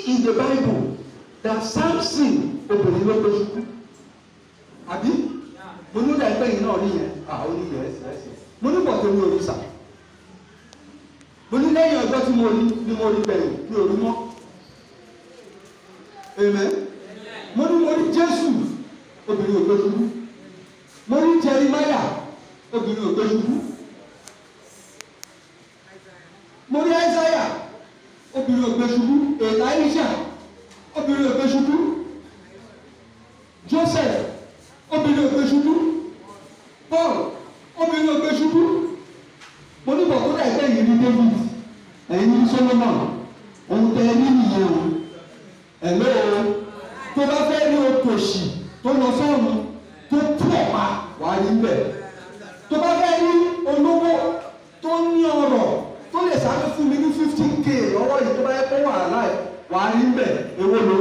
in the Bible that Samson obìnrin ló gbé ṣubú àbí mo ní ìdá ẹgbẹ́ yìí náà rí yẹn àwọn oníyẹ ẹsẹ̀ ẹsẹ̀ mo ní bọ̀tẹ́ mi ò rí sà mo ní lẹ́yìn ọjọ́ tí mo rí ni mo rí gbẹ̀yìn mi ò rí mọ́ amen mo ní mo rí Jésù obìnrin ò gbé ṣubú mo rí Jeremáyà obìnrin ò gbé ṣubú mo rí Áísáyà obìnrin ò gbé ṣubú Èláíṣà obìnrin ò gbé ṣubú Joseph obìnrin ò gbé ṣubú Paul obìnrin ò gbé ṣubú mo ní bọ̀ kódà ẹgbẹ́ yìí ní David ẹ̀yin ní Solomon ohun tẹ ẹ ní nìyẹn o ẹ̀lọ́ o tó bá fẹ́ ní otòṣì tó lọ sọ́run tó tú ọ̀pá wàá rí bẹ́ẹ̀ tó bá fẹ́ ní olówó tó ní ọrọ̀ tó lè sáré fún mi ní fifteen k lọ́wọ́ yìí tó bá yẹ kó wà láì wàá rí bẹ́ẹ̀ èwo ló